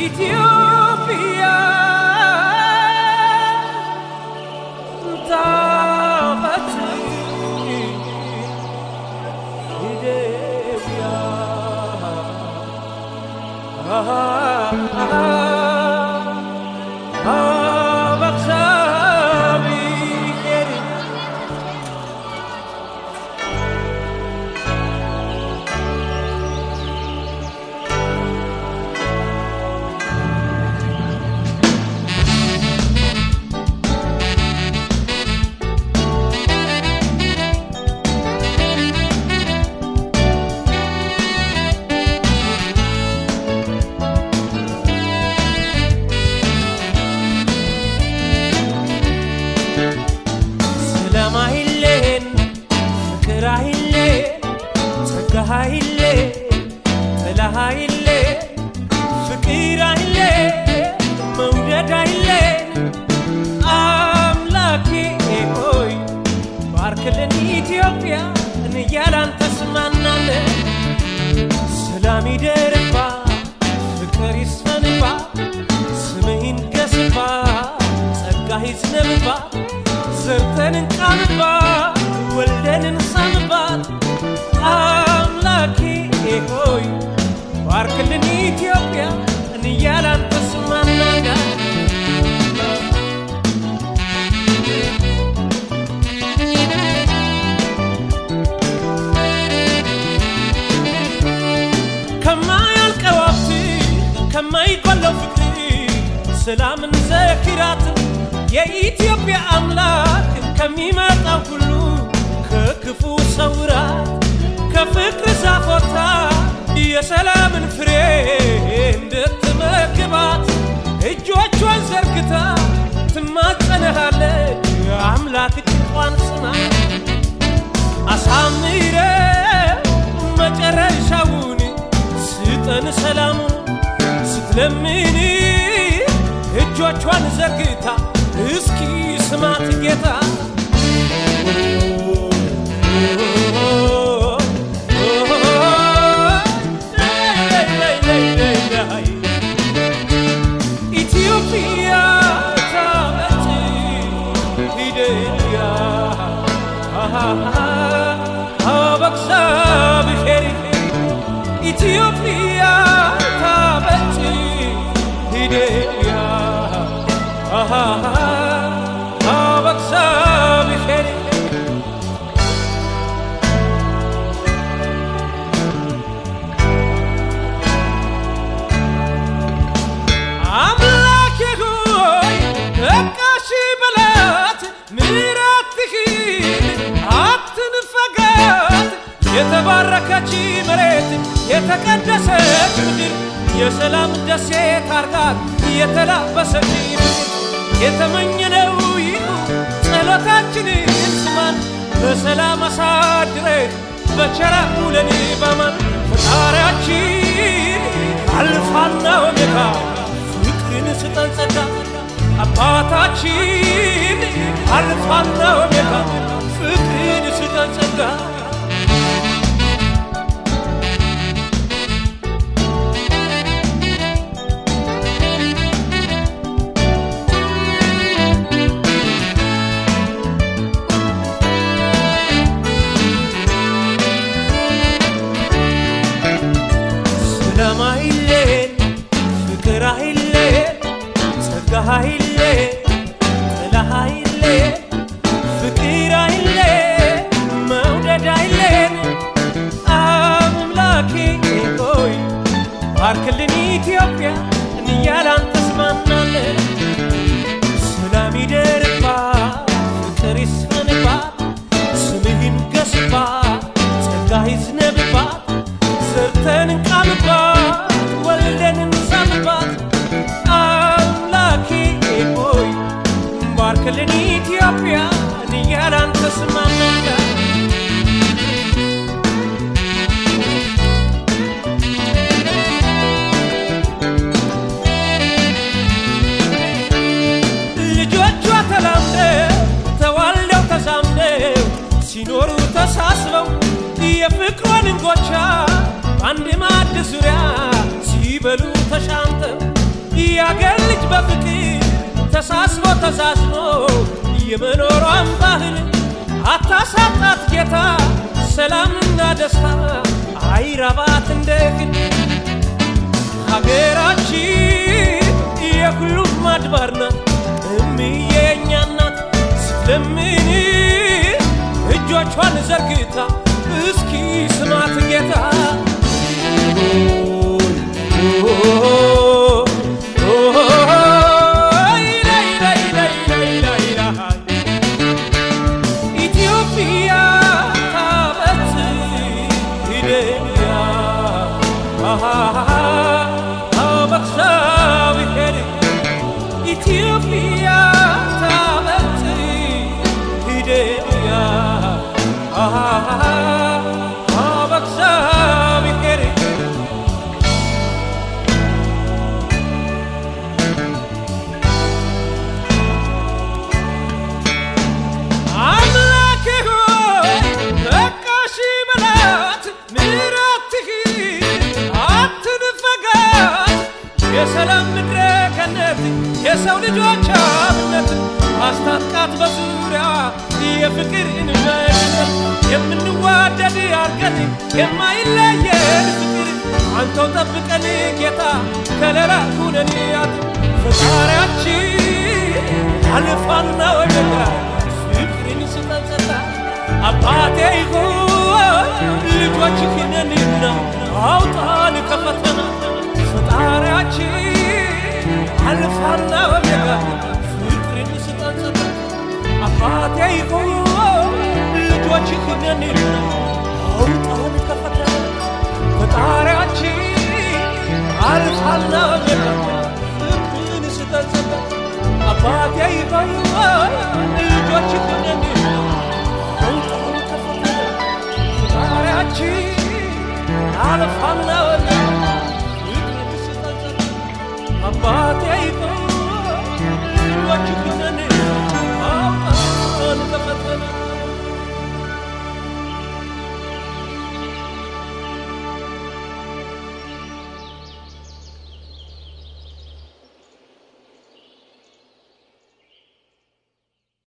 ኢትዮጵያ ታበት ኢትዮጵያ በእግዚአብሔር ሰላም አይሌን ፍቅር አይሌን ጸጋ አይሌን ጥላ አይሌን ፍቅር አይሌን መውደድ አይሌን አምላኬ ሆይ ባርክልን ኢትዮጵያ እንያላን ተስማናለን ሰላም ይደርባ ፍቅር ይስፈንባ ስምህን ገስባ ጸጋ ይዝነብባት ዘርተን እንቃምባት ወልደን እንሳምባት አምላኬ ሆይ ባርክልን ኢትዮጵያ እንያላን ተስማናጋ ከማያልቀው ሀብት ከማይጎለው ፍቅር ሰላምን ዘክራት የኢትዮጵያ አምላክ ከሚመጣው ሁሉ ከክፉ ሰውራት ከፍቅር ዛፎታ የሰላምን ፍሬ እንድትመግባት እጆቿን ዘርግታ ትማጸነሃለች አምላክ ጭንቋን ስማ አሳምረ መጨረሻውን ስጠን ሰላሙን ስትለምን እጆቿን ዘርግታ እስኪ ስማት ጌታ ኢትዮጵያ ታመጭ ሂደያ በእግዚአብሔር ኢትዮጵያ ታመጭ ሂደያ በእግዚአብሔር አምላኬ ሆይ በቃሽ በላት ምሕረትህን አትንፈጋት የተባረከች መሬት የተቀደሰች ምድር የሰላም ደሴት አርጋት የተላበሰች ምድር የተመኘነው ይሁን ጸሎታችንን ስማን በሰላም አሳድረህ በቸራ ውለን በማን ፈጣሪያችን አልፋና ኦሜጋ ፍቅርን ስጠን ጸጋ አባታችን አልፋና ኦሜጋ ፍቅርን ስጠን ጸጋ ሰላም አይሌን ፍቅር አይሌን ጸጋ አይሌን ጥላ አይሌን ፍቅር አይሌን መውደድ አይሌን አምላኬ ሆይ ባርክልን ኢትዮጵያ እንያላን ተስማናለን ሰላም ይደርባት ፍቅር ይስፈንባት ስምህን ገስባት ጸጋ ይዝነብባት ዘርተን እንቃምባት ወልደን እንሳምባት አምላኬ ሆይ ባርክልን ኢትዮጵያ እንያላን ተስማናለን ልጆቿ ተላምደው ተዋልደው ተዛምደው ሲኖሩ ተሳስበው የፍቅሯን እንጎቻ በአንድ ማዕድ ዙሪያ ሲበሉ ተሻምተው የአገር ልጅ በፍቅር ተሳስቦ ተሳስቦ የመኖሯን ባህል አታሳጣት ጌታ ሰላምና ደስታ አይራባት እንደግን ሀገራችን የሁሉም አድባር ናት እምዬ የእኛ ናት ስትለምን እጆቿን ዘርግታ እስኪ ስማት ጌታ ኢትዮጵያ ታበት ሂደያ በክሳብሔር ኢትዮጵያ ታበት ሂደያ በክሳብሔር አምላክ ሆይ በቃሽ በላት ምሕረትህ አትንፈጋት የሰላም ምድረ ገነት የሰው ልጆች አብነት አስታጥቃት በዙሪያ የፍቅር እንመነት የምንዋደድ አርገን የማይለየን ፍቅር አንተው ጠብቀን ጌታ ከለላ ሁነንያት ፈጣሪያችን አልፋና ወደጋ ፍቅርን ስጠንጸታ አባቴ ሆይ ልጆችህን ነንና አውጣን ከፈተና ፈጣሪያችን አልፋና ኦሜጋ ፍቅርን ስጠንጸታ አባቴ ሆይ ልጆችህን ነንና አውጣን ከፈተና ፈጣሪያችን አልፋና ኦሜጋ ፍቅርን ስጠንጸታ አባቴ ሆይ ልጆችህን ነንና አውጣን ከፈተና ፈጣሪያችን አልፋ